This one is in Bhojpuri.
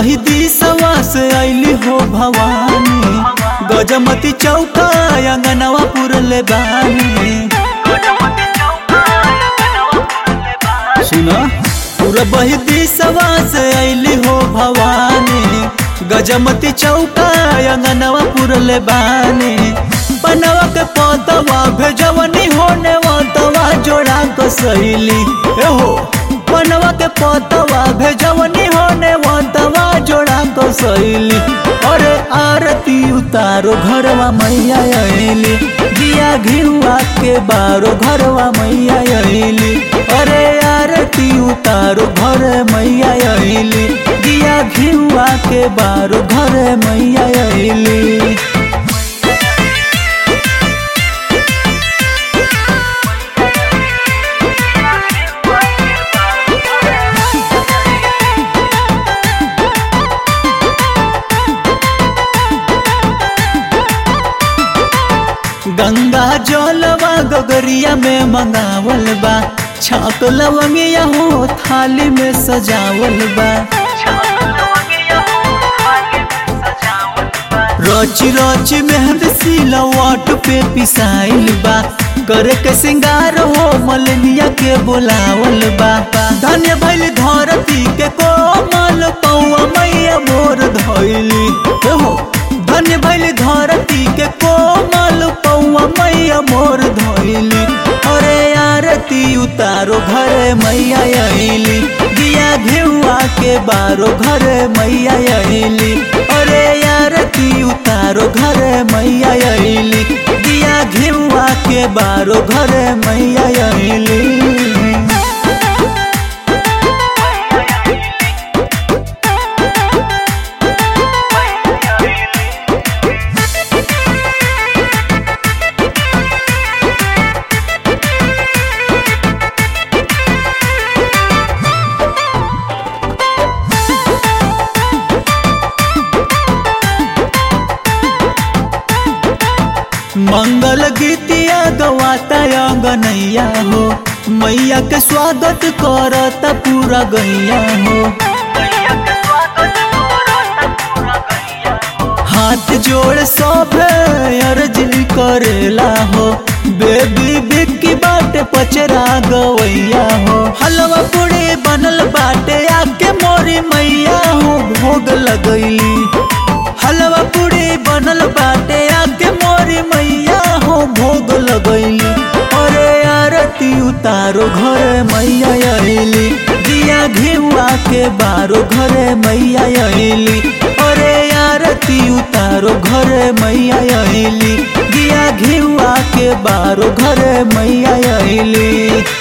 बही दिसवा से ऐली हो भवानी गजमती चौका अंगनवा पुरले बानी सुना पूरा बही दिसवा से ऐली हो भवानी गजमती चौका अंगनवा पुरले बानी बनवा के पतवा भेजवनी होने वतवा जोड़ा को सहेली ए हो बनवा के पतवा भेजवनी होने वतवा जोड़ा को सहेली अरे आरती उतारो घरवा मैया अली दिया घिरुआ के बारो घरवा मैया अली अरे आरती उतारो घर मैया अली दिया घिरुआ के बारो घर मैया अली गंगा जलवा गगरिया में मंगावल बा छाक लवंगिया हो थाली में सजावल बा रची रची मेहंदी सिलवट पे पिसाइल बा करे के सिंगार हो मलनिया के बोलावल बा धन्य भइल धरती के कोमल पौआ मैया मोर धइली हो धन्य भइल धरती के कोमल पौआ मैया मोर धइली अरे आरती उतारो घरे मैया अइली दिया घेउआ के बारो घरे मैया अइली अरे आरती उतारो घरे मैया अइली दिया घेउआ के बारो घरे मैया अइली मंगल गीतिया गवाता गनैया हो मैया के स्वागत करता पूरा गैया हो हाथ जोड़ सब अर्जी करेला हो बेबी बिक्की बाटे पचरा गवैया हो हलवा पूरी बनल बाटे आके मोरी मैया हो भोग लगैली हलवा पूरी बनल बाटे आके मोरी मैया हो भोग लगैली अरे आरती उतारो घरे मैया अइली दिया घिउआ के बारो घरे मैया अइली अरे आरती उतारो घरे मैया अइली दिया घिउआ के बारो घरे मैया अइली